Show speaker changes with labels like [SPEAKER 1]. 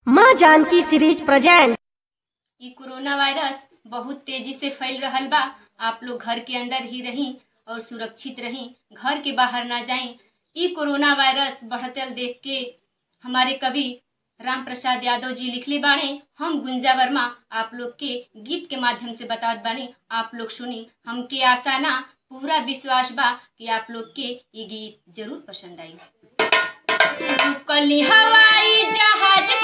[SPEAKER 1] माँ Janki series present
[SPEAKER 2] इ corona virus बहुत तेजी से फैल रहल बा आप लोग घर के अंदर ही रहीं और सुरक्षित रहीं घर के बाहर ना जाएं इ कोरोना वायरस बढ़तल देख के हमारे कवि राम प्रसाद यादव जी लिखले बाणे हम गुंजा वर्मा आप लोग के गीत के माध्यम से बतावत बानी आप लोग सुनी हमके आशा ना पूरा विश्वास बा कि आप लोग के ये गीत जरूर पसंद आई रुकली हवाई जहाज